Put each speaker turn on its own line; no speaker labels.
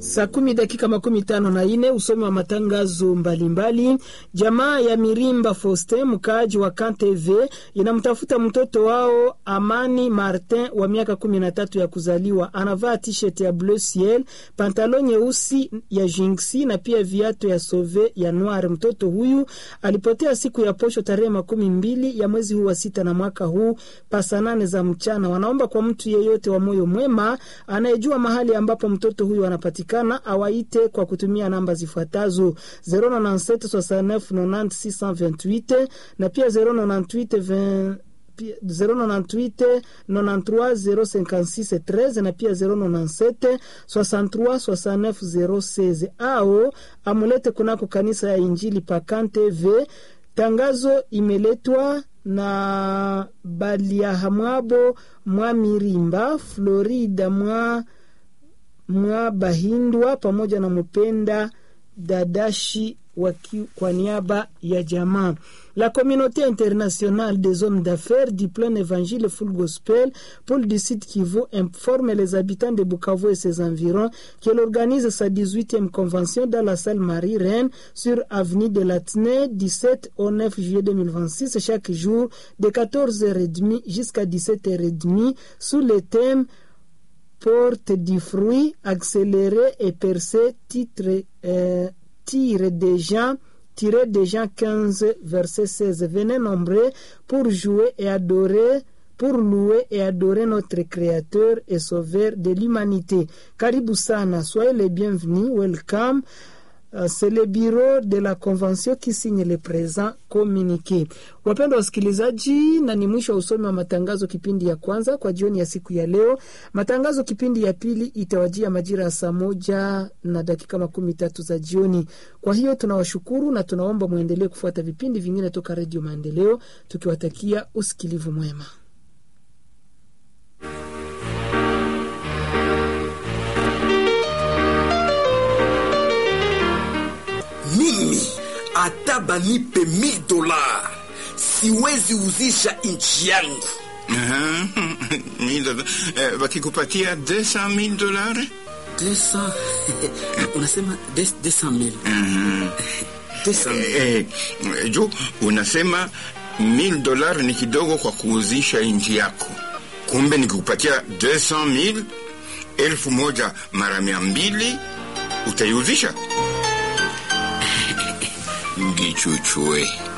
Saa kumi dakika makumi tano na ine usomi wa matangazo mbalimbali mbali. Jamaa ya Mirimba Foste mkaaji wa KanTV inamtafuta mtoto wao Amani Martin wa miaka kumi na tatu ya kuzaliwa. Anavaa t-shirt ya bleu ciel, pantalon nyeusi ya jinksi na pia viatu ya sove ya noir. Mtoto huyu alipotea siku ya posho tarehe makumi mbili ya mwezi huu wa sita na mwaka huu pasa nane za mchana. Wanaomba kwa mtu yeyote wa moyo mwema anayejua mahali ambapo mtoto huyu anapatikana awaite kwa kutumia namba zifuatazo 097699628 na pia 098 098 93 056 13 na pia 097 63 69 016 au amulete kunako kanisa ya Injili Pakantv. Tangazo imeletwa na Baliahamwabo mwa Mirimba Florida mwa mwa Bahindwa pamoja na Mupenda Dadashi waki, kwa niaba ya jamaa la communauté internationale des hommes d'affaires du plein évangile full gospel Paul du sud Kivu informe les habitants de Bukavu et ses environs qu'elle organise sa 18e convention dans la salle Marie-Reine sur avenue de Latine 17 au 9 juillet 2026 chaque jour de 14h30 jusqu'à 17h30 sous le thème porte du fruit accéléré et percé titre euh, tire des gens tiré de Jean 15 verset 16 venez nombreux pour jouer et adorer pour louer et adorer notre créateur et sauveur de l'humanité karibu sana soyez les bienvenus welcome Uh, c'est le bureau de la convention qui signe le présent communiqué. Wapendwa wasikilizaji, na ni mwisho wa usomi wa matangazo kipindi ya kwanza kwa jioni ya siku ya leo. Matangazo kipindi ya pili itawajia majira ya saa moja na dakika makumi tatu za jioni. Kwa hiyo tunawashukuru na tunaomba mwendelee kufuata vipindi vingine toka Redio Maendeleo, tukiwatakia usikilivu mwema.
mimi hata banipe mil dola siwezi uzisha nchi yangu.
wakikupatia 200,000 dolari
200 unasema 200,000
eh, juu unasema 1000 dolari ni kidogo kwa kuuzisha nchi yako, kumbe nikikupatia 200,000 elfu moja mara mia mbili utaiuzisha? Ngichuchue